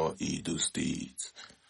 Edo steeti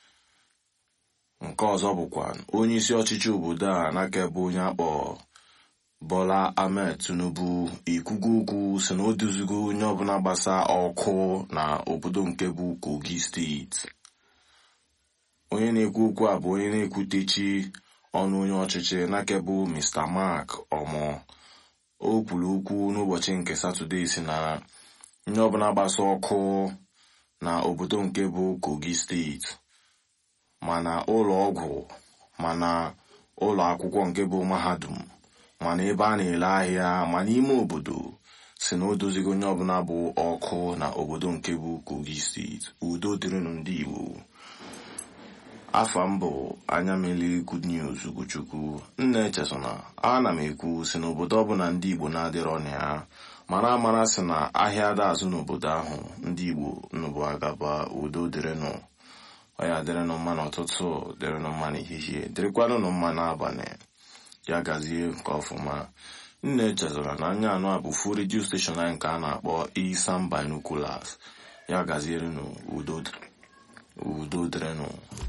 nke ọzọ bụkwa onye isi ọchịchị obodo a n'aka bụ onye akpọ Bola Ahmed Tinubu ikwugo okwu si na o duzigo onye ọbụla gbasa ọkụ na obodo nke bụ Kogi steeti onye na-ekwu okwu a bụ onye na-ekwutechi ọnụ onye ọchịchị n'aka bụ Mr. Mark Omo o kwuru okwu n'ụbọchị nke Satọde si na onye ọbụla gbasa ọkụ na obodo nke bụ Kogi steeti mana ụlọ ọgwụ mana ụlọ akwụkwọ nke bụ mahadum mana ebe a na-ere ahịa ma n'ime obodo si na o dozigo onye ọbụla bụ ọkụ na obodo nke bụ Kogi steeti udo dịrịnụ ndị Igbo afa m bụ anya mmiri good news Ugochukwu nna echesona ana m ekwu si n'obodo ọbụla ndị Igbo na-adịrọ na ya mara amara si na ahịa ada azụ n'obodo ahụ ndị Igbo nnụbụ agaba udo dịrịnụ ọ ya dịrịnụ mma n'ụtụtụ dịrịnụ mma n'ehihie dịrịkwanụnụ mma n'abalị ya gazie nke ọfụma nna echezọra na anya anụ a bụ fu redio steshọn anyị nke a na-akpọ Isam Binoculars ya gazierenụ udo udo dịrịnụ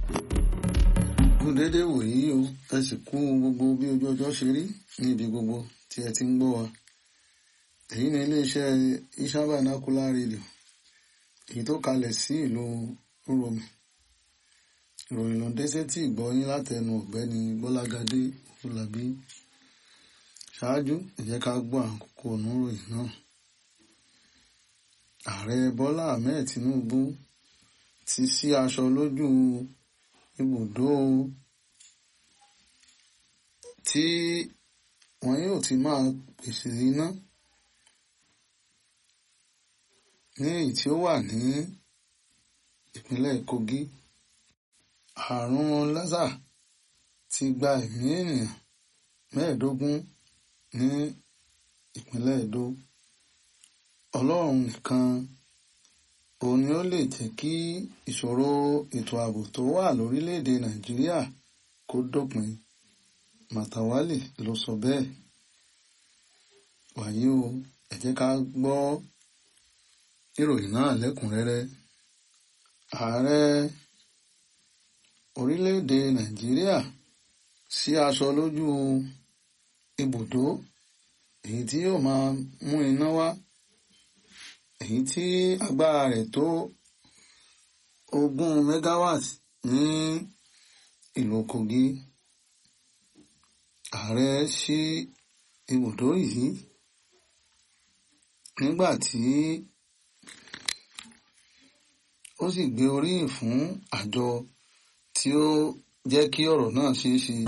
dédé wòyí o ẹ sì kú gbogbo bí ojú ọjọ́ ṣe rí níbi gbogbo tí ẹ ti ń gbọ́ wa èyí ni iléeṣẹ́ Isam Binocular Radio èyí tó kalẹ̀ sí ìlú Uromi ìròyìn ló dé sétí ìgbọ́yín látẹnu ọ̀gbẹ́ni Gbọ́lágadé Fúlàbí ṣáájú ẹ jẹ́ ká gbọ́ àkókò oníròyìn náà ààrẹ Bọ́lá Ahmed Tinubu ti sí aṣọ lójú ibùdó tí wọn yóò ti máa pèsè iná ní èyí tí ó wà ní ìpínlẹ̀ Kogi àrùn lásà ti gba ẹ̀mí ènìyàn mẹ́ẹ̀ẹ́dógún ní ìpínlẹ̀ Edo Ọlọ́run nìkan òun ni ó lè jẹ́ kí ìṣòro ètò ààbò tó wà lórílẹ̀‐èdè Nàìjíríà kó dópin Màtàwálì ló sọ bẹ́ẹ̀ wàyí o ẹ jẹ́ ká gbọ́ ìròyìn náà lẹ́kùnrẹ́rẹ́ ààrẹ orílẹ̀‐èdè Nàìjíríà sí aṣọ lójú ibùdó èyí tí yóò máa mú iná wá èyí tí agbára rẹ̀ tó ogún megawatt ní ìlú Kogi ààrẹ sí ibùdó yìí nígbà tí ó sì gbé oríyìn fún àjọ tí ó jẹ́ kí ọ̀rọ̀ náà ṣeé ṣe